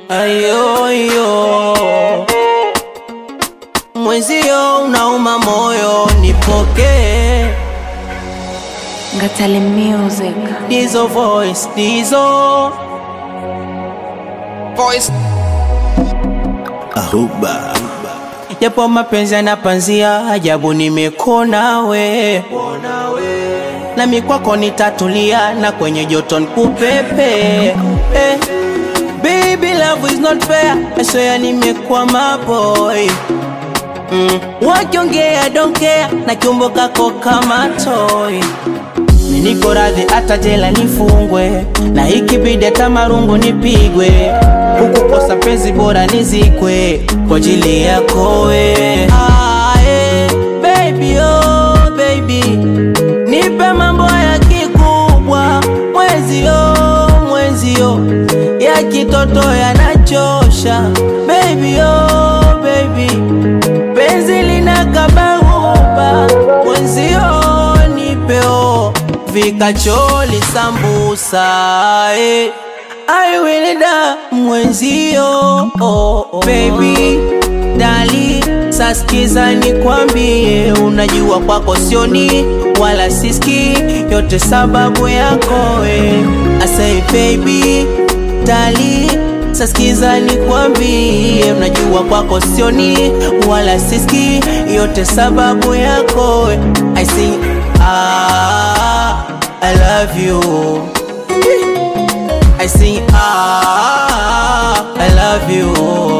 ayoyo mwenzio unauma moyo nipokee Ngatale Music. dizo voice dizo Voice. Ahuba. japo mapenzi yanapanzia ajabu nimekona we nami kwako nitatulia na kwenye joto nkupepe eh. Baby love is not fair I swear nimekwama boy mm. Wakiongea don't care na kiumbo kako kama toy niko radhi hata jela nifungwe na ikibidi hata marungu nipigwe huku kosa penzi bora nizikwe kwa ajili yako we ah, eh, baby, oh, baby nipe mambo ya kikubwa mwenzio mwenzio ya kitoto yanachosha baby, oh, baby penzi linakabahuba mwenzio nipeo vikacholi sambusa eh. I will da mwenzio oh, oh. Baby dali saskiza nikwambie, unajua kwako sioni wala siski, yote sababu yako we. I say baby dali saskiza nikwambie, unajua kwako sioni wala siski, yote sababu yako we. I say ah, I love you I sing ah, I love you.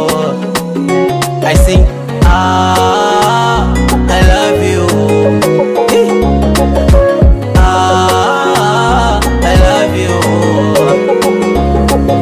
I sing ah, I love you. Eh. Ah, I love you.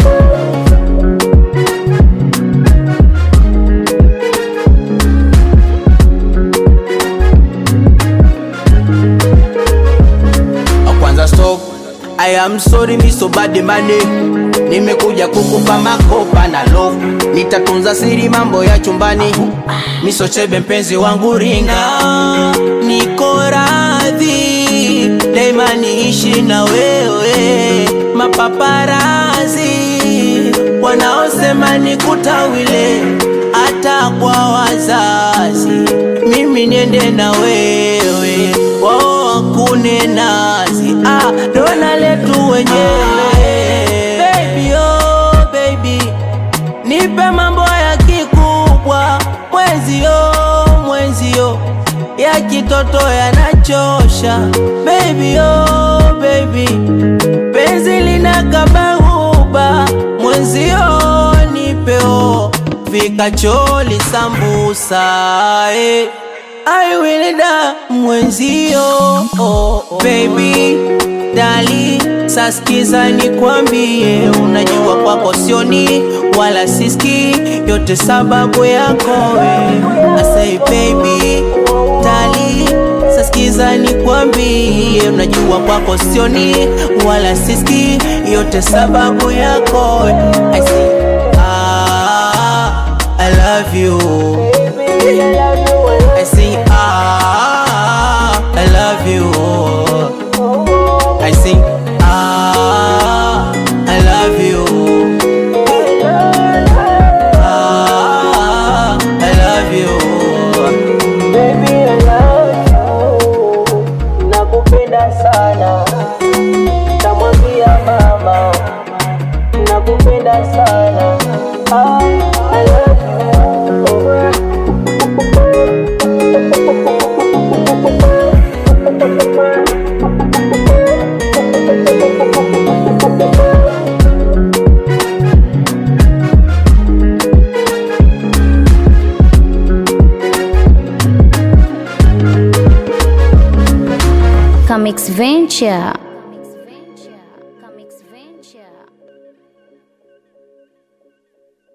kwanza stop I am sorry mi so bad money Nimekuja kukupa makopa na love Nitatunza siri mambo ya chumbani Miso chebe mpenzi wangu ringa Niko radhi Daima niishi na wewe Mapaparazi Wanaosema nikutawile Hata kwa wazazi Mimi niende na wewe Wao wakune nazi ah, dona letu wenyewe baby, oh, baby nipe mambo ya kikubwa mwenzio mwenzio ya kitoto yanachosha baby, oh, baby penzi linakabahuba mwenzio nipeo vikacholi sambusa eh. I will da mwenzio oh, oh. Baby dali saskiza nikwambie, unajua kwako sioni wala siski, yote sababu yako we. I say baby dali saskiza nikwambie, unajua kwako sioni wala siski, yote sababu yako we. I say ah, I love you. I sing ah, I love you. I sing ah, I love you. Ah, I love you. Baby, I love you. Nakupenda sana. Namwambia mama. Nakupenda sana. Ah, I love you. Comics Venture.